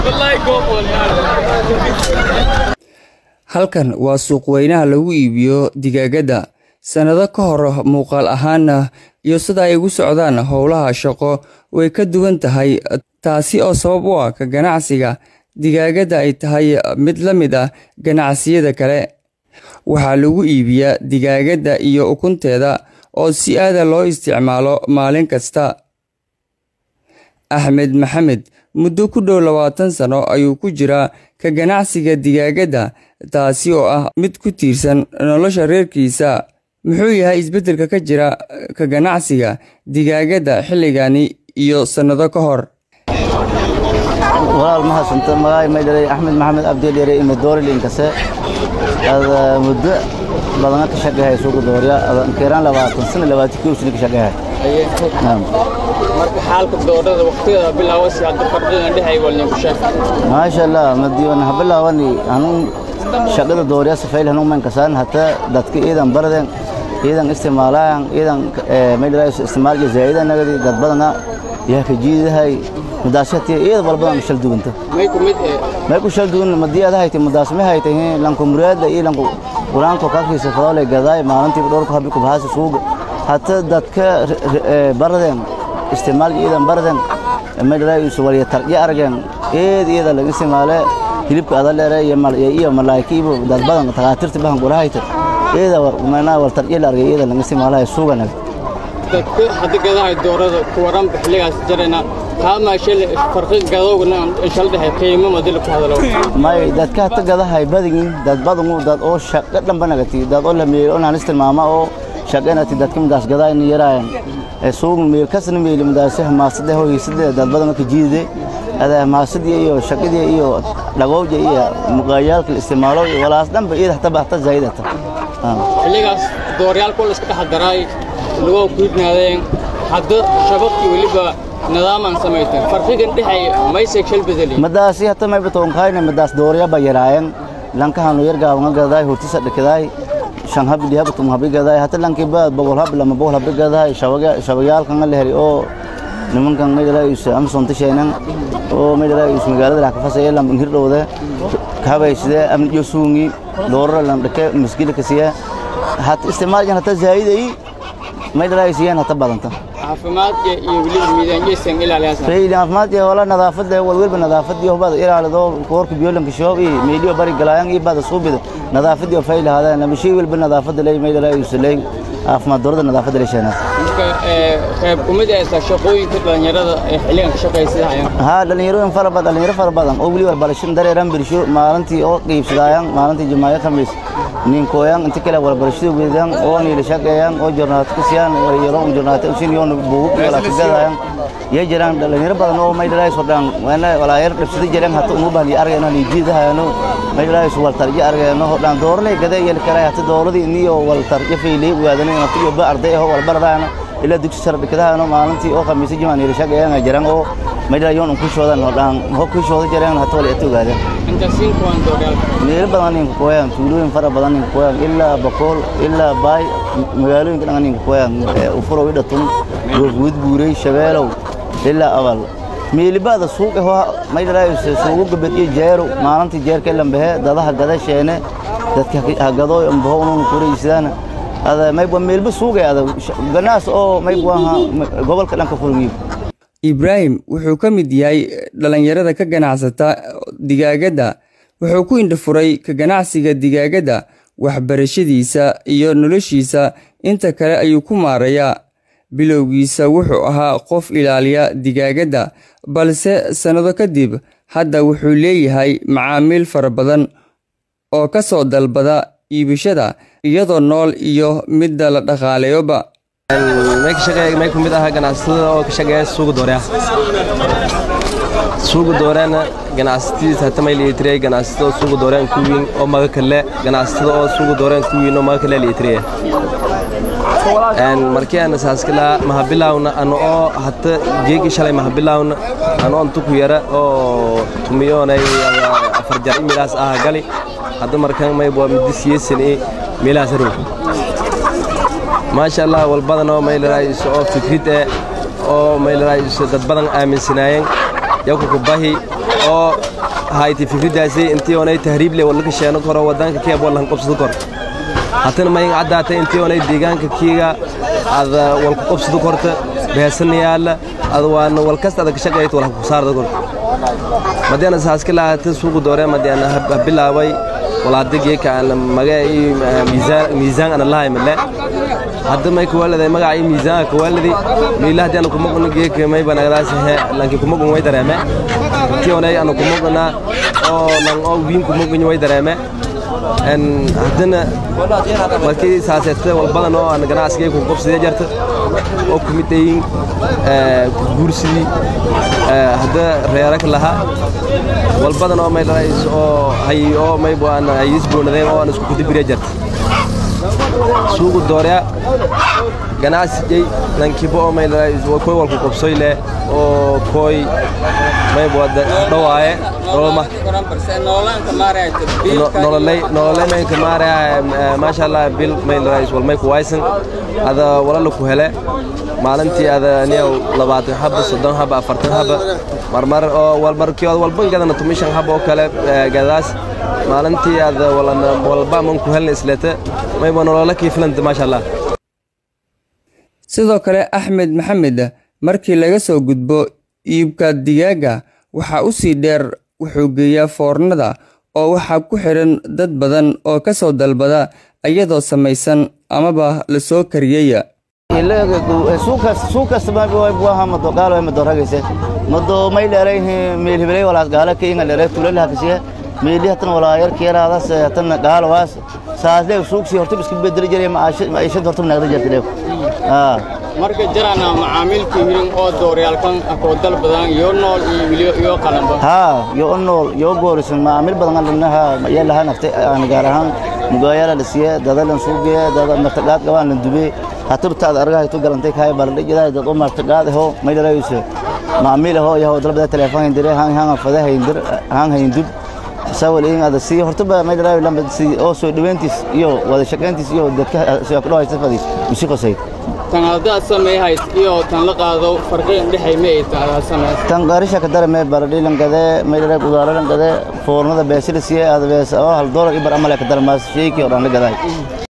halkan waa suuq weynaha lagu iibiyo digaagadda sannado ka hor muuqaal ahaana iyo sida ay ugu socdaan howlaha shaqo way ka duwan tahay taasi oo sabab u ah ka ganacsiga digaagadda ay tahay mid la mid ah ganacsiyada kale waxaa lagu iibiyaa digaagadda iyo ukunteeda oo si aada loo isticmaalo maalin kasta axmed maxamed muddo ku dhow labaatan sano ayuu ku jiraa ka ganacsiga digaagadda taasi oo ah mid ku tiirsan nolosha reerkiisa muxuu yahay isbeddelka ka jira ka ganacsiga digaagadda xilligani iyo sannado ka hor walaal ma hadsanta magaay may dhalay axmed maxamed abdeel yare ime doorilinkase ada muddo badana ka shaqehay suuqa doorya ada keeraan labaatan sana labaatan kii usni ka shaqehay marka xaalka doorada waqtigeeda bilaawasi hadda farqigan dhexay walnin ku sheeg maasha allah madiiwan ha bilaawani hanuun shaqada doorya safayl hanuun man kasaan hata dadka iidan baraden iidan isticmaalaan iidan may dhalay isticmaalka zaaidan nagadi dad badana yaa ka jiidahay mudaashatii iyada walbadan shal duwanta may ku mid ee may ku shal duwan madiyada haytay mudaasme haytay lanku muraada iyo lanku quraanka kakiisa fadole gaday maalintii dhowrka habi ku bahasa suuga hata dadka baraden isticmaal iidan baraden may dhalay waliya tarjiya argan eed iyada laga isticmaale hilibka adaleere iyo malaakiibo dad badan takaatirta bahan qurahayta iyada manaa wal tarjiya la argay iyada laga isticmaalahay suugana dadka hadda gadahay doorada ku waran xilligaas jarayna kaama shil farqi gadowgna shal dhexe qiimo madil ku hadalo may dadka hata gadahay badin dad badan dad oo shaqo dhanba nagati dad oo la meelo aan isticmaama oo shaqeynati dadka midaas gaday in yaraayan ee suuq meel kasna meel midaas maasada hooyisada dad badan ka jiide ada maasadii iyo shaqadii iyo dhagowja iyo muqaayalka isticmaalo walaas dhanba iyada hata bahta zaidata xilligaas dooryaal kul iska dhaxdaray lagu kudnaadeen hadda shababkii weliba nidaaman samayteen farqigan dhexay maysay shal bedeli madaasi hata may batoon kaayna madaas doorya ba yaraayan lankahan yar gaaban gaday hortisa dhikaday shan hab liya batum hab gaday hata lanki ba bogol hab lama bogol hab gaday shabaga shabayaalkan la heli oo nimankan meedala is amson tishaynan oo meedala is magaalada ka fasay lam ingir dhowda kabay sida am yosuungi doorra lam dhake miskila kasiya hata isticmaalkan hata zaayiday meedala isiyaan hata badanta caafimaadka iyo weliba miidaanjeysan ilaaliyaan fayda caafimaadka wala nadaafada walwalba nadaafada iyo bada ilaalido koorka biyoolanka shoob iyo meeliyo bari galayaan iyo bada suubida nadaafada iyo fayda hada lama shay walba nadaafada lay meelay ay usulay caafimaad darada nadaafada lay sheena marka ee qayb kumid ah shaqooyinka dhalinyarada ee xilligan ka shaqaysanayaan ha dhalinyaro fara badan dhalinyaro fara badan oo wali warbarasho dareeran birsho maalintii oo qiibsadayaan maalintii jumaayo khamiis nin kooyan inta kale warbarashada weedaan oo niila shaqeeyaan oo jornaat ku siyaan yaro jornaat usin yoon buugu kala tagayaan ya jiraan dhalinyaro badan oo may dhalay soo dhan wana walaayar dhibsada jiraan hata ugu baahan argayna ni jiidahayno may dhalay soo wal tarji argayno hodaan doorlay gada yel kale hata dooradii niyo wal tarji fiilay waadana inta iyo ba arday oo wal baradaana ila dugsi sare dhikadaano maalintii oo khamiis jimaan niila shaqeeyaan jiraan oo may dhalay yoon ku shoodan hodaan ho ku shoodan jiraan hata wal eto gaadeen inta siin kuwan dooryaal meel badan ninka kooyaan tuulooyin fara badan ninka kooyaan ilaa boqol ilaa baay magaalooyinka dhan ninka kooyaan ufuro ida tun goobguud buuray shabeelow ilaa abal meelibada suuq ah may dhalay suuq gabadhiyo jeero maalintii jeerka lambahe dadaha gada sheene dadka hagado ambaho unu kuraysadaan ada may ba meelba suuqay ada ganaas oo may buaha gobolka dhanka fulmiyo ibraahim wuxuu ka mid yahay dhallinyarada ka ganacsata digaagadda wuxuu ku indhafuray ka ganacsiga digaagadda waxbarashadiisa iyo noloshiisa inta kale ayuu ku maarayaa bilowgiisa wuxuu ahaa qof ilaaliya digaagadda balse sannado kadib hadda wuxuu leeyahay macaamiil fara badan oo ka soo dalbada iibishada iyadoo nool iyo midda la dhaqaaleeyoba may ku mid aha ganacsatada oo ka shaqeeya suuqa dooreya suuqa dooreana ganacsatadiisa hata may liitirey ganacsatada oo suuqa dooreen ku wiin oo maga kale ganacsatada oo suuqa dooreen ku wiin oo maga kale liitirey markii aan saaskala mahabilawna ano oo hata jeegi shalay mahabilawna ano on tuku yara oo tumiyoonay afar jar imilaas aha gali hadda markan may bua midi siyesan i milaas harow maasha allah walbadan oo maylaraayso oo fikrid eh oo maylaraayso dad badan aaminsanaayeen yakuku bahi oo hayti fikridaasi intii onay tahriib le wala ka sheeno koro wadanka keeb wala qabsado kor hatana may caddaatay intii onay deegaanka kiiga ad wal ku qabsado korta beesan yaala ad waan wal kasta ad ka shaqeeyto wala ku saardo korta madiana saaska lahaata suuqa doore madiana bilaabay walaada geeka aan maga miisaan miisaan ana lahay male hadda may kuwaladay magaca iyo miisaan kuwaladi miila hadii ana kumaqno geeka may banagdaas he lanki kumaqno way dareeme intii onay ana kumaqna oo lan oo wiin kumaqno way dareeme en haddana markii saaseete walbadan oo aan ganacsigay ku qabsadee jarta oo kumid ayin guursidii hadda reeraka lahaa walbadan oo may dhalays oo hay oo may baan hayis boonadeen oo aan isku kudibiree jarta suuqu doorya ganacsigay lankiba oo may dhalays oo koy walku qabsoy leh oo koy may bwada dhawaaye nololma nololay nololay may ka maaraya maasha Allah bil may dhalays wal may ku waysan ada walala ku hele maalintii ada niyow labaatan haba soddon haba afartan haba marmar oo walmarkii walban gadana tumishan haba oo kale gadaas maalintii ada walba man ku helna islete mayba nolola kii filanta maasha allah sidoo kale axmed maxamed markii laga soo gudbo iibka digaaga waxaa u sii dheer wuxuu geeyaa foornada oo waxaa ku xidhan dad badan oo ka soo dalbada iyadoo samaysan amaba la soo kariyaya suuq kasta buaha mado gaalo mado ragayse mado may dheeray meel hebelay walaas gaala ka inga dheeray tulal hakasiya meeli hatan walaa yar keeraadaas hatan gaalo waas saasle suuqsi horta iska bedeli jiray maciishad horta nagda jirtay marka jarana macaamilka hirin oo dooryaalkan akoo dal badan iyo nool iyo wiliyo iyo qalanba haa yo nool yo goorisan macaamil badan lanaha ayaa lahaa naftay aan gaar ahaan mugaayala la siiye dadalan suuqiye dada martaqaad qabaan la dubee hatabtaad argahay tu galantay kaay baladhe jiraa dad u martaqaad aho may dhalayse macaamiil aho yaho dalbada telefoon hindire haan haan fada hayndir haan hayndub sawal in ada si horta ba may dhalay lamba si oo soo dhaweyntiis iyo wada shaqeyntiis iyo dadka soo ku dhawaysa fadi musi qosay tan haddaad sameeyahayd iyo tan la qaado farqigan dhexay ma ay tahay sameey tan qaarisha ka darame baradhi langade may dhalay qudaaro langade foornada beesida siye ada bees oo hal doolar ibar amale ka darmaas sheekii oo dhan la gaday